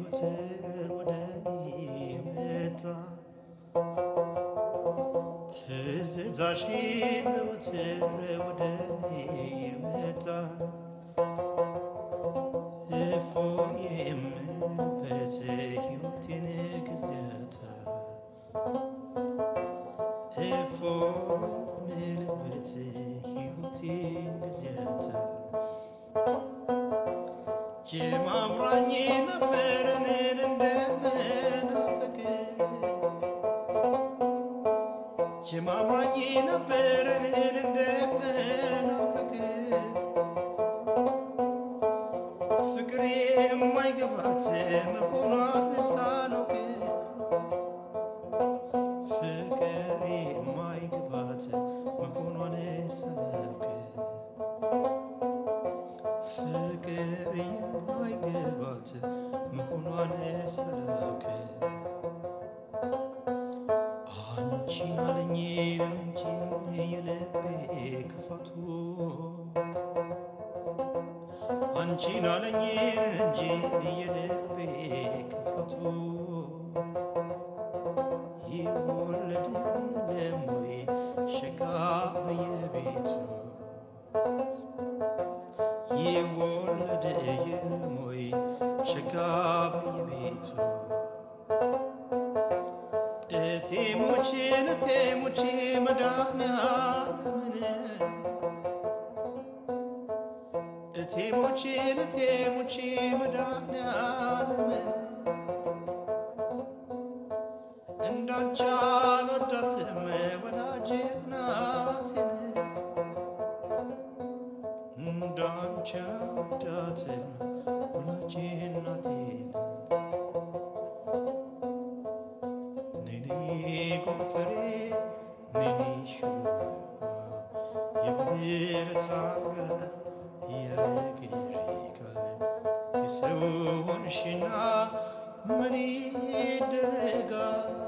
ዘወትር ወደ እኔ መጣ ትዝታሽ ዘወትር ወደ እኔ መጣ እፎ የምልበት ሕይወቴን ጊዜያታ እፎ የምልበት ሕይወቴን ጊዜያታ ጀማምራኝ ነበረንን እንደመናፈቅ ጀማምራኝ ነበረንን እንደመናፈቅ ፍቅር የማይገባት መሆኗን ሳላውቅ ፍቅር የማይገባት መሆኗን ሳላውቅ ፍቅር የማይገባት መሆኗን ሳላውቅ አንቺን አለኝ እንጂ የልቤ ክፋቱ አንቺን አለኝ እንጂ የልቤ ክፋቱ ይወለድ የለም ወይ ሸጋ በየቤቱ ይወለድ የለም ወይ ሸጋ በየቤቱ እቴሞችን እቴሞች መድኃኒዓለምን እቴሞችን እቴሞች መድኃኒዓለምን እንዳንቺ አልወዳትም ወዳጄ እናቴን እንዳንቺ አልወዳትም ወዳጄ እናቴን ነኔ ጎፈሬ ነኔ ሹባ የብረት አልጋ ያረግሪካል የሰው ሆንሽና ምን ይደረጋል